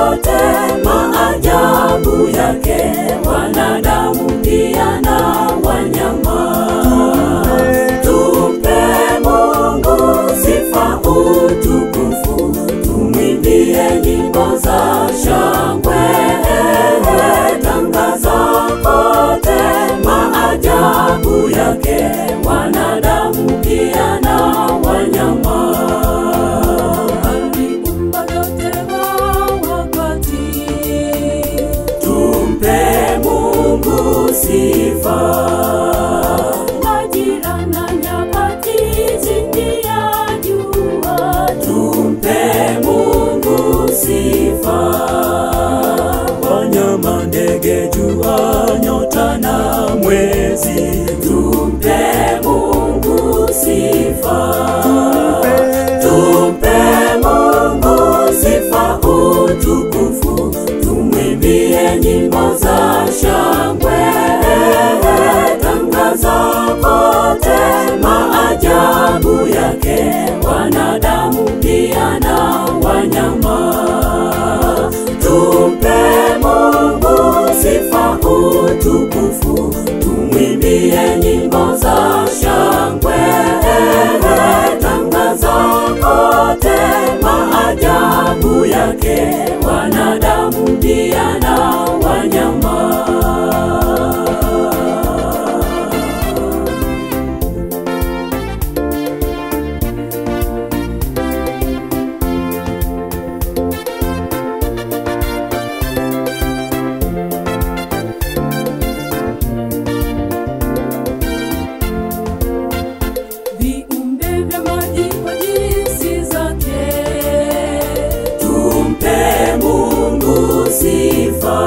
kote maajabu yake, wanadamu pia na wanyama. Tumpe Mungu sifa, utukufu, tumwimbie nyimbo za shangwe. Tangaza kote maajabu yake, wanadamu pia na wanyama. Aliumba yote kwa wakati, tumpe Mungu sifa. Majira na nyakati chini ya jua, tumpe Mungu sifa. Wanyama, ndege, jua, nyota na mwezi, tumpe Mungu sifa. Tumpe Mungu sifa, utukufu, tumwimbie nyimbo za shangwe. Tangaza kote maajabu yake, wanadamu pia na wanyama. Tumpe Mungu sifa, utukufu, tumwimbie nyimbo za shangwe. Tangaza kote maajabu yake, wanadamu pia na wanyama. viumbe vya maji kwa jinsi zake. Tumpe Mungu sifa.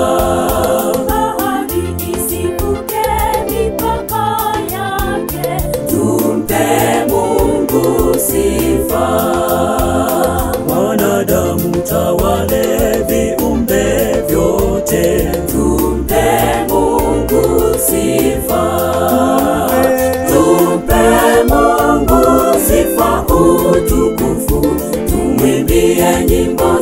Bahari isivuke mipaka yake. Tumpe Mungu sifa. Wanadamu tawale viumbe vyote. Tumpe Mungu sifa. Tumpe Mungu sifa, utukufu, tumwimbie nyimbo